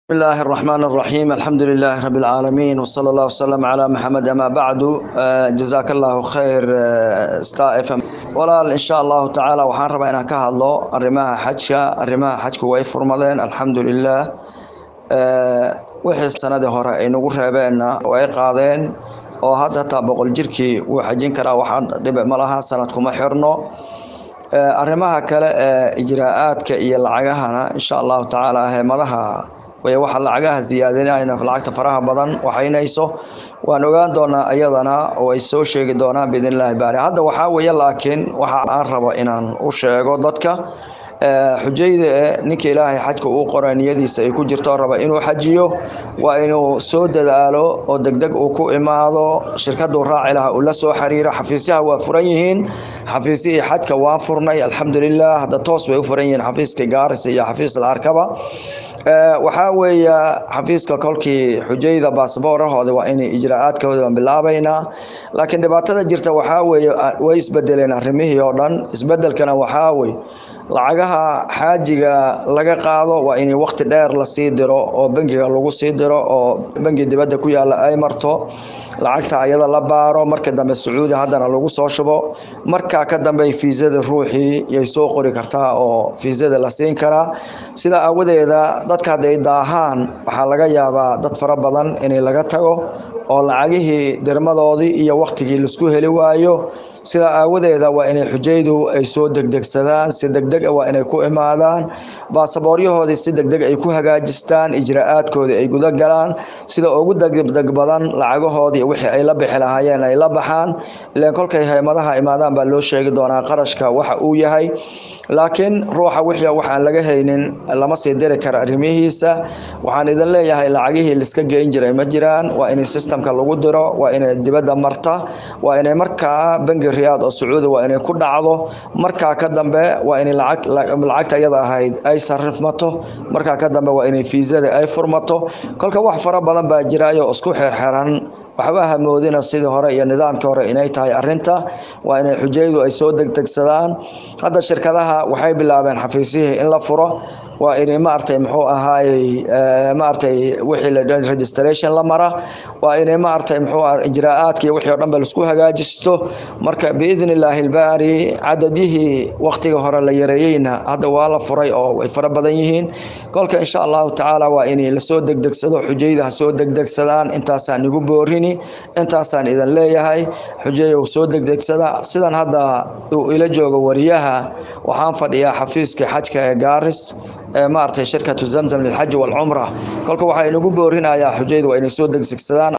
بسم الله الرحمن الرحيم الحمد لله رب العالمين وصلى الله وسلم على محمد أما بعد آه، جزاك الله خير آه، star fm walaal insha allahu tacaala waxaan rabaa inaan ka hadlo arrimaha xajka arrimaha xajku way furmadeen alxamdulilah Eh, wixii sanadii hore ay nagu reebeenna way qaadeen oo hadda hataa boqol jirkii wuu xajin karaa waxaan dhibe ma laha sanad kuma xirno Eh, arrimaha kale ee ijraa'aadka iyo lacagahana insha allahu tacaala heemadaha way waxa lacagaha ziyaadinayna lacagta faraha badan waxaynayso waan ogaan doonaa iyadana oo ay soo sheegi doonaan biidn illaahi baari hadda waxaa weeye laakiin waxa aan rabo inaan u sheego dadka eh, xujayda eh, ninka ilaahay xajka uu qoray niyadiisa ay ku jirto raba inuu xajiyo waa inuu soo dadaalo oo degdeg uu ku imaado shirkaduu raaci lahaa uu la soo xiriiro xafiisyaha waa furan yihiin xafiisyihii xajka waan furnay alxamdulilah hadda toos bay u furan yihiin xafiiska gaaris iyo xafiis la arkaba Eh, waxaa weeye xafiiska kolkii xujayda baasboorahooda waa inay ijraa'aadkooda baan bilaabaynaa laakiin dhibaatada jirta waxaa weeye ah, way isbedeleen arrimihii oo dhan isbedelkana waxaa wey lacagaha xaajiga laga qaado waa in waqti dheer lasii diro oo bangiga lagu sii diro oo bangi dibadda ku yaala ay marto lacagta ayada la baaro marka dambe sacuudi haddana lagu soo shubo markaa ka dambe fiisada ruuxii yay soo qori kartaa oo fiisada la siin karaa sidaa aawadeeda dadka hadday daahaan waxaa laga yaabaa dad fara badan inay laga tago oo lacagihii dirmadoodii iyo waqtigii laisku heli waayo sidaa aawadeeda waa inay xujaydu ay soo degdegsadaan si degdeg ah waa inay ku imaadaan baasabooryahoodii si degdeg ay ku hagaajistaan ijraa'aadkoodii ay guda galaan sida ugu degdeg badan lacagahoodii wixii ay la bixi lahaayeen ay la baxaan ilaan kolkay haymadaha imaadaan baa loo sheegi doonaa qarashka waxa uu yahay laakiin ruuxa wixii waxaan laga haynin lama sii diri kara arrimihiisa waxaan idin leeyahay lacagihii liska geyn jiray ma jiraan waa inay sistamka lagu diro waa inay dibadda marta waa inay markaa bangi riyaad oo sacuudi waa inay ku dhacdo markaa ka dambe waa inay lacag lacagta iyada ahayd ay sarifmato markaa ka dambe waa inay fiisada ay furmato kolka wax fara badan baa jiraayo oo isku xeerxeran waxba hamoodina sidii hore iyo nidaamkii hore inay tahay arinta waa inay xujaydu ay soo degdegsadaan hadda shirkadaha waxay bilaabeen xafiisyihii in la furo waa inay maaragtay muxuu ahaayey eh, maaragtay wixii la dhahay registration la mara waa inay maaragtay muxuu ah ijraa'aadka iyo wixii oo dhan ba laisku hagaajisto marka biidni illaahi ilbaari cadadihii waqtiga hore la yareeyeyna hadda waa la furay oo way fara badan yihiin kolka insha allahu tacaala waa inay lasoo degdegsado xujayda ha soo degdegsadaan intaasaan igu boorini intaasaan idin leeyahay xujayow soo degdegsada sidan hadda uu ila joogo wariyaha waxaan fadhiyaa xafiiska xajka ee gaaris ee maaragtay shirkatu zamzam lilxaji walcumra kolka waxaa inagu boorinayaa xujayda waa inay soo degdegsadaan